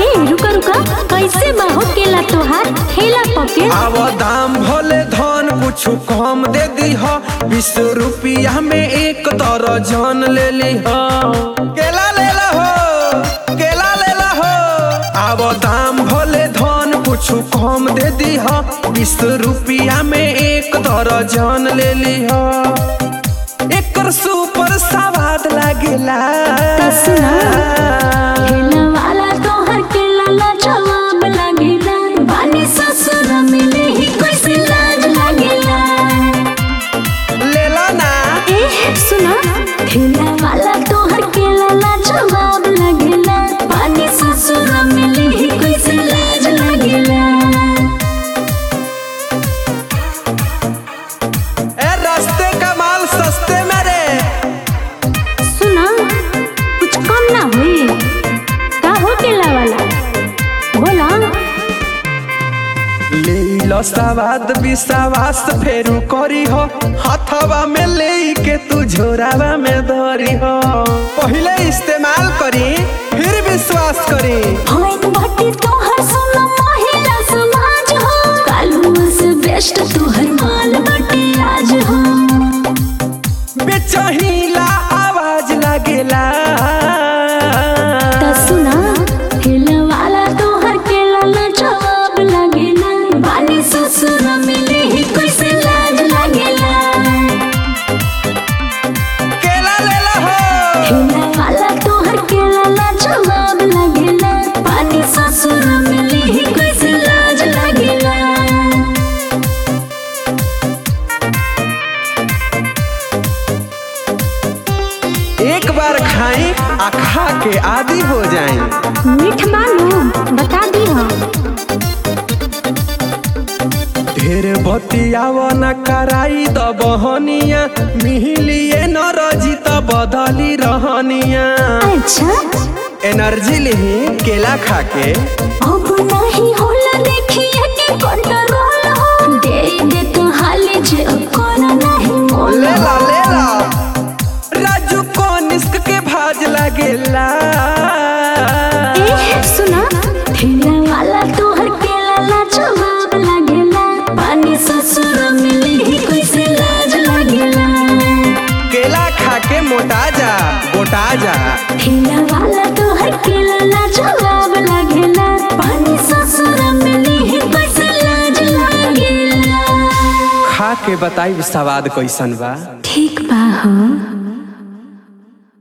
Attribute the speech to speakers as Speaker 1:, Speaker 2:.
Speaker 1: ए रुका रुका कैसे बाहो केला तोहार ठेला पके
Speaker 2: आव दाम भले धन कुछ कम दे दीह बीस रुपया में एक दर्जन ले लीह केला ले हो केला ले हो आव दाम भले धन कुछ कम दे दीह बीस रुपया में एक दर्जन ले लीह एकर सुपर स्वाद लागेला
Speaker 1: त सुना। ठेला वाला तोहर केला ला जवाब लागेला बानी ससुर मिले ही कैसे लाज लागेला
Speaker 2: लेला ना
Speaker 1: ए सुना ठेला वाला तोहर केला ला जवाब लागेला बानी ससुर मिले ही कैसे लाज लागेला
Speaker 2: ए रास्ते का माल सस्ते में रे
Speaker 1: सुना कुछ कम ना हुई का हो केला वाला बोला
Speaker 2: ले लो सवाद विश्वास फेरू करी हो हथवा में ले के तू झोरावा में धरी हो पहले इस्तेमाल करी फिर विश्वास करी
Speaker 1: होइन बाटी तोहर सुना महिला समाज हो कालुआ से बेस्ट तोहर माल बाटी आज हो
Speaker 2: बेचहीला आवाज लागेला
Speaker 1: त सुना ठेला वाला तोहर केला ला जवाब लागेला बानी ससुर मिले ही कैसे लाज लागेला
Speaker 2: केला ले हो
Speaker 1: ठेला वाला तोहर केला ला जवाब लागेला बानी ससुर मिले ही कैसे लाज लागेला
Speaker 2: एक बार खाई आ खा के आदि हो जाई
Speaker 1: मीठ मालूम बता दी हम
Speaker 2: ढेर बतियाव न कराई द बहनिया मिहिलिए न रजी त बदली रहनिया
Speaker 1: अच्छा
Speaker 2: एनर्जी लिही केला खा के
Speaker 1: अब नहीं होला देखिए के कंट्रोल हो दे दे तो हाले जे कोना नहीं मोल
Speaker 2: ले ला ले ला राजू को निस्क के भाज लागेला
Speaker 1: ए सुना ठेला वाला तोहर केला ला जवाब लागेला पानी ससुर मिले ही कैसे लाज लागेला
Speaker 2: केला खा के मोटा जा गोटा जा
Speaker 1: ठेला वाला तोहर केला ला जवाब लागेला पानी ससुर मिले ही कैसे लाज लागेला
Speaker 2: खा के बताई स्वाद कैसन बा
Speaker 1: ठीक बा हो